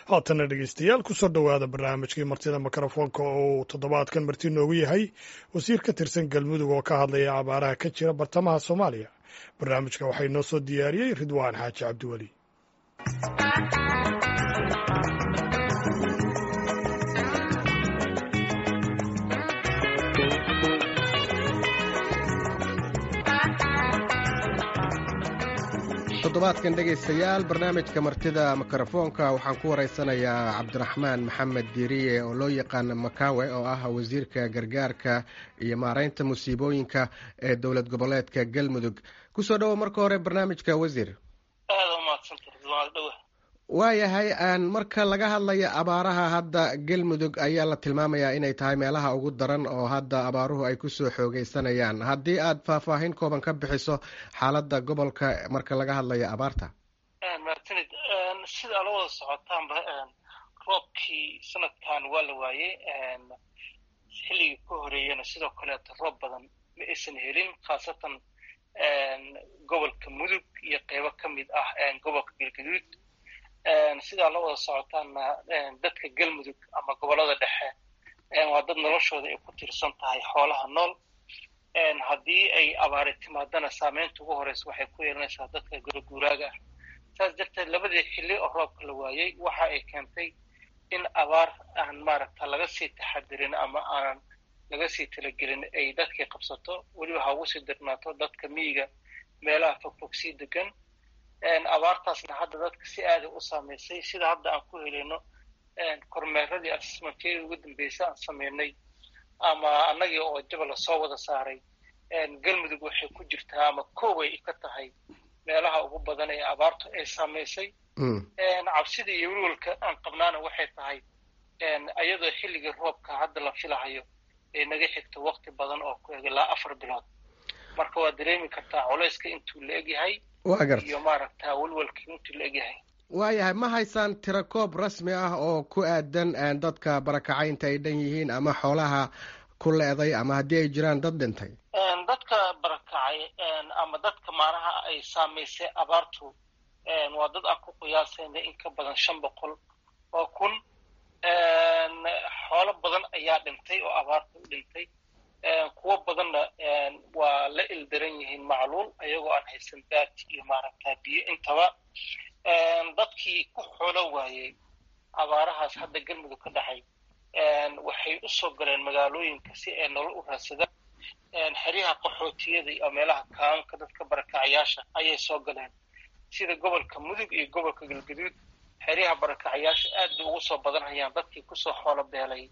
haatana dhegeystayaal kusoo dhowaada barnaamijkii martida mikrofoonka oo uu toddobaadkan marti noogu yahay wasiir ka tirsan galmudug oo ka hadlaya abaaraha ka jira bartamaha soomaaliya barnaamijka waxay noo soo diyaariyey ridwaan xaaji cabdiweli toddobaadkan dhegaystayaal barnaamijka martida mikrofoonka waxaan ku waraysanayaa cabdiraxmaan maxamed diiriye oo loo yaqaana makawe oo ah wasiirka gargaarka iyo maaraynta musiibooyinka ee dowlad goboleedka galmudug kusoo dhowo marka hore barnaamijka wasiir waayahay marka laga hadlayo abaaraha hadda galmudug ayaa la tilmaamayaa inay tahay meelaha ugu daran oo hadda abaaruhu ay kusoo xoogeysanayaan haddii aad faahfaahin kooban ka bixiso xaaladda gobolka marka laga hadlayo abaarta martinid sida ala wada socotaanba roobkii sanadkan waa la waayey xilligii ka horeeyana sidoo kaleeto roob badan ma aysan helin khaasatan gobolka mudug iyo qeybo ka mid ah gobolka galgaduud sidaa la wada socotaanna dadka galmudug ama gobollada dhexe waa dad noloshooda ay ku tiirsan tahay xoolaha nool haddii ay abaari timaadana saameynta ugu horeysa waxay ku yeelanaysaa dadka guraguuraaga ah saas darteed labadii xilli oo roobka la waayey waxa ay keentay in abaar aan maaragta laga sii taxadirin ama aanan laga sii talagelin ay dadkii qabsato weliba ha ugu sii dirnaato dadka miyiga meelaha fogfog sii degan abaartaasna hadda dadka si aada u saameysay sida hadda aan ku helayno kormeeradii assessmentyadii ugu dambeysay aan sameynay ama annagii oo jaba lasoo wada saaray galmudug waxay ku jirtaa ama kooway ka tahay meelaha ugu badan ee abaartu ay saameysay cabsida iyo welwalka aan qabnaana waxay tahay ayadoo xilligii roobka hadda la filahayo ay naga xigto wakti badan oo ku eg ilaa afar bilood marka waa dareemi kartaa culayska intuu la egyahay waa garta iyo maaragta welwalka intuu la egyahay waayahay ma haysaan tirakoob rasmi ah oo ku aadan dadka barakacaynta ay dhan yihiin ama xoolaha ku le-day ama haddii ay jiraan dad dhintay dadka barakacay ama dadka maanaha ay saamaysay abaartu waa dad aan ku qiyaasayna in ka badan shan boqol oo kun xoolo badan ayaa dhintay oo abaarta u dhintay kuwo badanna waa la ildaran yihiin macluul ayagoo aan haysan baad iyo maaragta biyo intaba dadkii ku xoolo waayey abaarahaas hadda galmudug ka dhexay waxay u soo galeen magaalooyinka si ay nolol u raadsadaan xeryaha qaxootiyada iyo meelaha kaamka dadka barakacayaasha ayay soo galeen sida gobolka mudug iyo gobolka galgaduud xeryaha barakacayaasha aad bay ugu soo badanhayaan dadkii kusoo xoolo beelay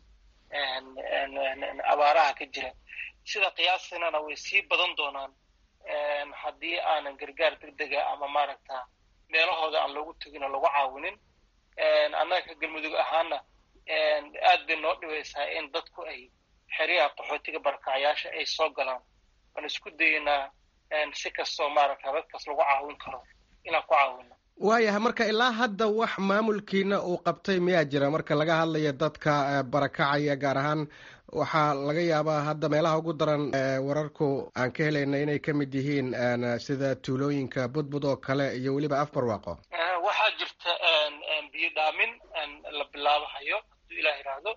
abaaraha ka jira sida qiyaasinana way sii badan doonaan haddii aanan gargaar degdega ama maaragta meelahooda aan loogu tegin oo lagu caawinin annaga ka galmudug ahaana aad bay noo dhibaysaa in dadku ay xeryaha qaxootiga barakacayaasha ay soo galaan waan isku dayeynaa si kastoo maaragta dadkaas lagu caawin karo inaan ku caawino waayahay marka ilaa hadda wax maamulkiina uu qabtay miyaa jira marka laga hadlayo dadka barakacaya gaar ahaan waxaa laga yaabaa hadda meelaha ugu daran wararku aan ka helayna inay ka mid yihiin sida tuulooyinka budbud oo kale iyo weliba afbarwaaqo waxaa jirta biyo dhaamin la bilaabahayo hadduu ilaah yidhaahdo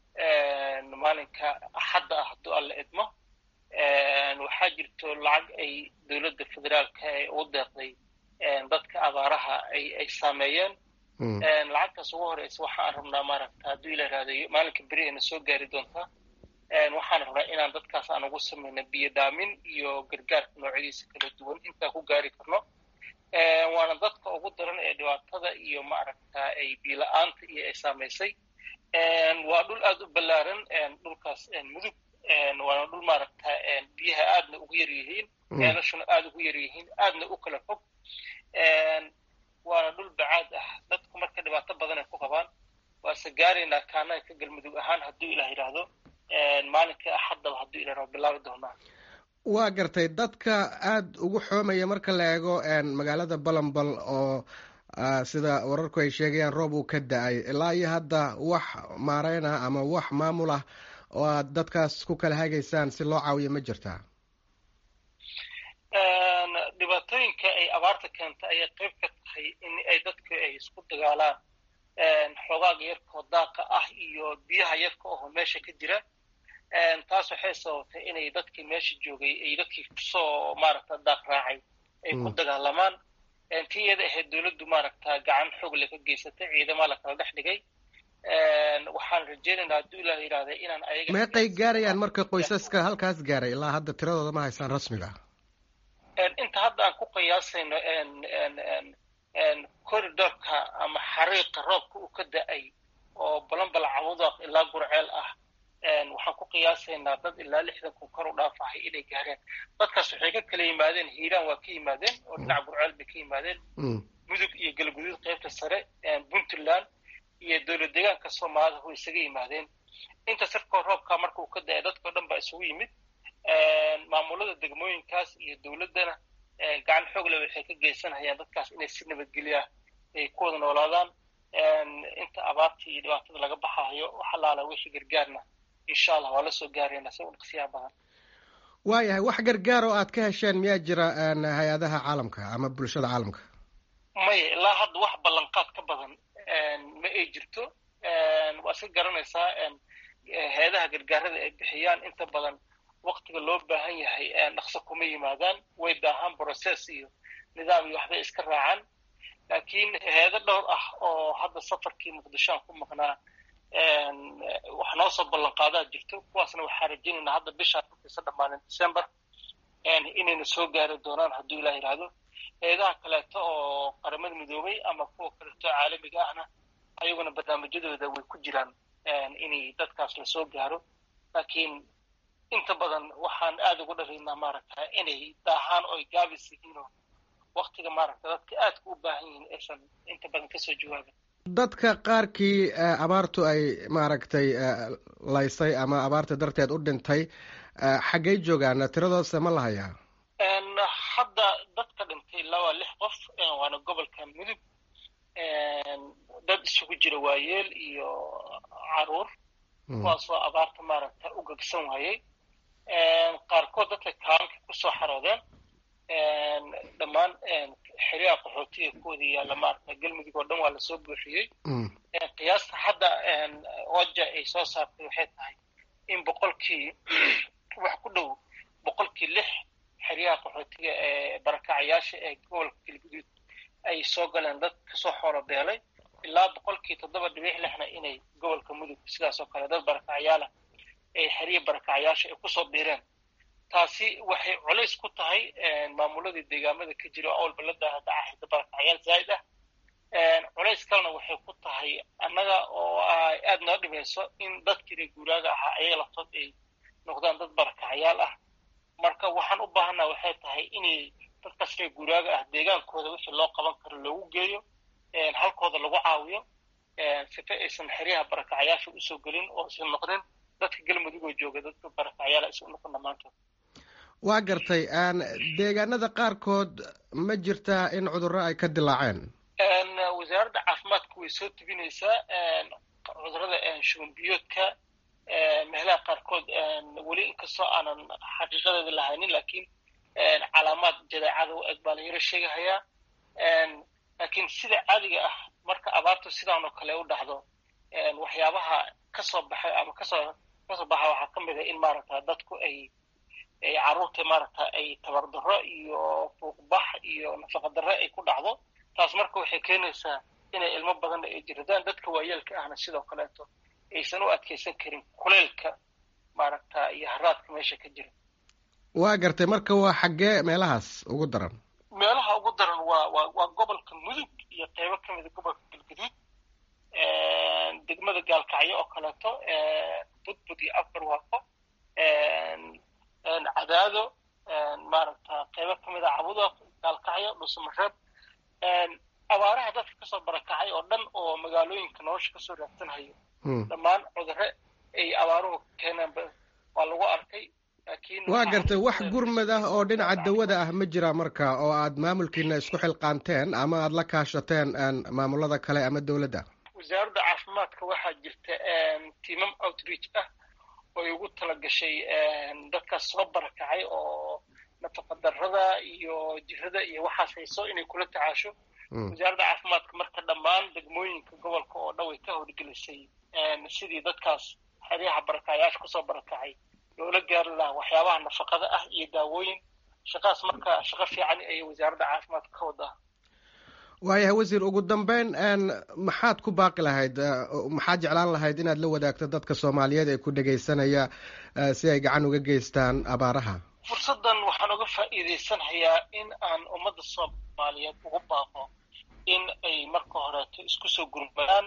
maalinka axadda ah hadduu alla idmo waxaa jirto lacag ay dowladda federaalka ee ugu deeqday dadka abaaraha ay ay saameeyeen lacagtaas ugu horeysa waxaan rabnaa maaragta hadduu ila raadayo maalinka beri ayna soo gaari doontaa waxaan rabnaa inaan dadkaas aan ugu samayno biyo dhaamin iyo gargaarka noocyadiisa kala duwan intaan ku gaari karno waana dadka ugu daran ee dhibaatada iyo maaragta ay biila-aanta iyo ay saamaysay waa dhul aada u ballaaran dhulkaas mudug waana dhul maaragta biyaha aadna ugu yar yihiin ceelashuna aada ugu yar yihiin aadna u kala fog waana dhul bacaad ah dadku marka dhibaato badan ay ku qabaan waase gaaraynaa kaanaga ka galmudug ahaan hadduu ilah yidhaahdo maalinka axaddaba hadduu ilah yidhahdo bilaabi doonaa waa gartay dadka aada ugu xoomaya marka la eego magaalada balambal oo sida wararku ay sheegayaan roob uu ka da-ay ilaa iyo hadda wax maareyn ah ama wax maamul ah oo aad dadkaas ku kala hagaysaan si loo caawiyo ma jirtaa dhibaatooyinka ay abaarta keenta ayay qayb ka tahay in ay dadku ay isku dagaalaan waaga yarkoo daaqa ah iyo biyaha yarka oho meesha ka jira taas waxay sababtay inay dadkii meesha joogay ay dadkii kusoo maaragta daaq raacay ay ku dagaalamaan tii iyada ahayd dowladdu maaragta gacan xoog le ka geysatay ciidamaa la kala dhex dhigay waxaan rajeynaynaa hadduu ilah yidhahda inaan ayaga meeqay gaarayaan marka qoysaska halkaas gaaray ilaa hadda tiradooda ma haysaan rasmiga inta hadda aan ku qiyaasayno corridorka ama xariiqa roobka uu ka da-ay oo balanbal camudaaq ilaa gurceel ah waxaan ku qiyaasaynaa dad ilaa lixdan kun kor u dhaafahay inay gaareen dadkaas waxay ka kala yimaadeen hiiraan waa ka yimaadeen oo dhinaca gurceel bay ka yimaadeen mudug iyo galguduud qaybta sare puntland iyo dowlad deegaanka soomaalida way isaga yimaadeen inta sirkoo roobkaa marka uu ka da-ay dadkao dhan baa isugu yimid maamulada degmooyinkaas iyo dowladdana gacan xoogle waxay ka geysanayaan dadkaas inay si nabadgelya ay ku wada noolaadaan inta abaartii iyo dhibaatada laga baxaayo waxalaala wixii gargaarna insha allah waa la soo gaarayna si udhaqsiyaha badan waayahay wax gargaar oo aad ka hesheen miyaa jira hay-adaha caalamka ama bulshada caalamka maya ilaa hadda wax ballanqaad ka badan ma ay jirto waa iska garanaysaa hay-adaha gargaarada ay bixiyaan inta badan waktiga loo baahan yahay dhaqso kuma yimaadaan way daahaan process iyo nidaam iyo waxbay iska raacaan laakiin hay-ado dhowr ah oo hadda safarkii muqdishoan ku maqnaa wax noo soo ballanqaadaa jirto kuwaasna waxaa rajaynaynaa hadda bishaan markiisa dhammaanin december inayna soo gaari doonaan hadduu ilah yidhaahdo hay-adaha kaleeto oo qaramada midoobay ama kuwa kaleeto caalamiga ahna ayaguna barnaamijyadooda way ku jiraan inay dadkaas lasoo gaaro laakiin inta badan waxaan aada ugu dharaynaa maaragta inay daahaan oo ay gaabis yihiinoo waktiga maaragta dadka aadka u baahan yihiin aysan inta badan kasoo jawaabin dadka qaarkii abaartu ay maaragtay laysay ama abaarta darteed u dhintay xaggay joogaan tiradoodse ma la hayaa hadda dadka dhintay laba lix qof waana gobolka mudug dad isugu jira waayeel iyo caruur kuwaasoo abaarta maaragta u gegsan waayey qaarkood dadka kaalanka kusoo xaroodeen dhammaan xeryaha qaxootiga kuwada yaalla maaragta galmudug oo dhan waa lasoo buuxiyey qiyaasta hadda oja ay soo saartay waxay tahay in boqolkii wax ku dhow boqolkii lix xeryaha qaxootiga ee barakacayaasha ee gobolka galguduud ay soo galeen dad kasoo xoolo beelay ilaa boqolkii toddoba dhibiix lixna inay gobolka mudug sidaas oo kale dad barakacayaalah ay xeryihi barakacayaasha ay kusoo biireen taasi waxay culays ku tahay maamuladii deegaamada ka jira oo awalba la daahada ahayda barakacayaal zaa'id ah culays kalena waxay ku tahay annaga oo aada noo dhimayso in dadkii reer guuraaga ahaa ayaga laftood ay noqdaan dad barakacayaal ah marka waxaan u baahanaa waxay tahay inay dadkaas reer guuraaga ah deegaankooda wixii loo qaban karo loogu geeyo halkooda lagu caawiyo sifa aysan xeryaha barakacayaasha usoo gelin oo isan noqdin dadka galmudugoo jooga dadka barakacayaala isu noqon dhammaantood waa gartay deegaanada qaarkood ma jirtaa in cudurro ay ka dilaaceen wasaaradda caafimaadka way soo tebinaysaa cudurrada shubanbiyoodka meelaha qaarkood weli inkastoo aanan xaqiiqadeeda lahaynin laakiin calaamaad jadeecada u eg baa la yaro sheegahayaa laakiin sida caadiga ah marka abaartu sidaan oo kale u dhacdo waxyaabaha kasoo baxay ama kasoo kasoo baxa waxaa ka mid a in maaragta dadku ay ay carruurta maaragta ay tabardarro iyo fuuqbax iyo nafaqadarre ay ku dhacdo taas marka waxay keenaysaa inay ilmo badanna ay jiradaan dadka waayeelka ahna sidoo kaleeto aysan u adkaysan karin kuleylka maaragta iyo haraadka meesha ka jira waa gartay marka waa xaggee meelahaas ugu daran meelaha ugu daran waa waa waa gobolka mudug iyo qeybo ka mida gobolka galguduud degmada gaalkacyo oo kaleeto budbud iyo afar waaqo cadaado maaragta qeybo ka mida cabuda gaalkacyo dhuusamareeb abaaraha dadka kasoo barakacay oo dhan oo magaalooyinka nolosha kasoo raadsanhayo dhammaan cudurre ay abaaruhu keeneenba waa lagu arkay waa gartay wax gurmad ah oo dhinaca dawada ah ma jira marka oo aad maamulkiina isku xilqaanteen ama aad la kaashateen maamulada kale ama dowladda wasaaradda caafimaadka waxaa jirta tiimam outreach ah ooy ugu talagashay dadkaas soo barakacay oo nafaqadarrada iyo jirada iyo waxaas hayso inay kula tacaasho wasaaradda caafimaadka marka dhammaan degmooyinka gobolka oo dhan way ka howlgelisay sidii dadkaas xeryaha barakacayaasha kusoo barakacay loola gaari lahaa waxyaabaha nafaqada ah iyo daawooyin shaqaas marka shaqo fiican ayay wasaaradda caafimaadka ka wadaa waayahay wasiir ugu dambeyn maxaad ku baaqi lahayd maxaad jeclaan lahayd inaad la wadaagto dadka soomaaliyeed ee ku dhegaysanaya si ay gacan uga geystaan abaaraha fursaddan waxaan uga faa'iidaysanhayaa in aan ummadda soomaaliyeed ugu baaqo in ay marka horeeto isku soo gurmadaan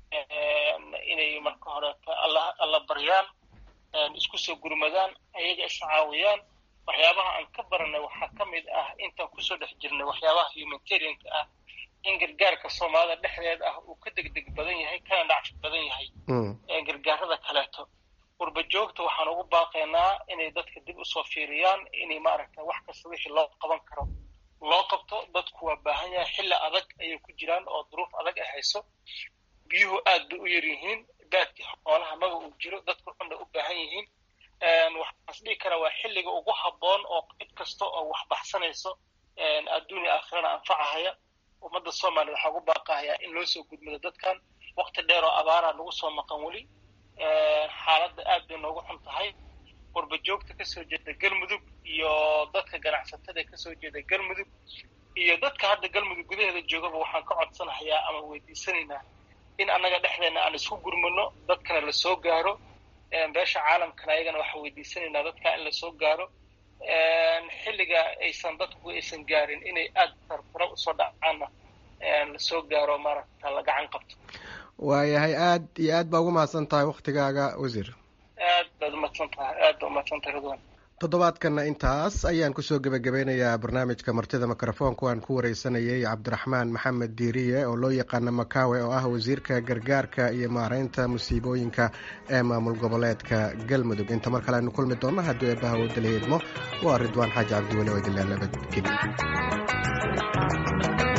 inay marka horeeto alla alla baryaan isku soo gurmadaan ayaga iscaawiyaan waxyaabaha aan ka baranay waxaa ka mid ah intaan kusoo dhex jirnay waxyaabaha humanitarianka ah in gargaarka soomaalida dhexdeed ah uu ka degdeg badan yahay kana dhacfi badan yahay gargaarada kaleeto qurba joogta waxaan ugu baaqaynaa inay dadka dib usoo fiiriyaan inay maaragta wax kasta wixii loo qaban karo loo qabto dadku waa baahan yahay xilli adag ayay ku jiraan oo duruuf adag ay hayso biyuhu aad bay u yar yihiin baadkii xoolaha maba uu jiro dadku xunna u baahan yihiin waxaas dhihi karaa waa xilliga ugu habboon oo cid kasta oo wax baxsanayso adduunya aakhirana anfacahaya ummadda soomaaliya waxaa ugu baaqahayaa in loo soo gudmado dadkan wakti dheer oo abaaraa nagu soo maqan weli xaaladda aad bay noogu xun tahay qurba joogta kasoo jeeda galmudug iyo dadka ganacsatada kasoo jeeda galmudug iyo dadka hadda galmudug gudaheeda joogaba waxaan ka codsanahayaa ama weydiisanaynaa in annaga dhexdeena aan isku gurmano dadkana lasoo gaaro beesha caalamkana ayagana waxaan weydiisanaynaa dadka in lasoo gaaro xilliga aysan dadku aysan gaarin inay aada tartara usoo dhacaanna lasoo gaaro maaragta la gacan qabto waayahay aad iyo aad baa ugu mahadsan tahay waktigaaga wasiir aad baad umahadsan tahay aad baa umahadsan tahay ridwan toddobaadkanna intaas ayaan kusoo gebagabeynayaa barnaamijka martida mikrofoonku aan ku wareysanayay cabdiraxmaan maxamed diiriye oo loo yaqaano makawe oo ah wasiirka gargaarka iyo maareynta musiibooyinka ee maamul goboleedka galmudug inta mar kale aynu kulmi doonno haddii eebbaha wadala idmo waa ridwaan xaaji cabdiweli oo idinlaa nabadgeli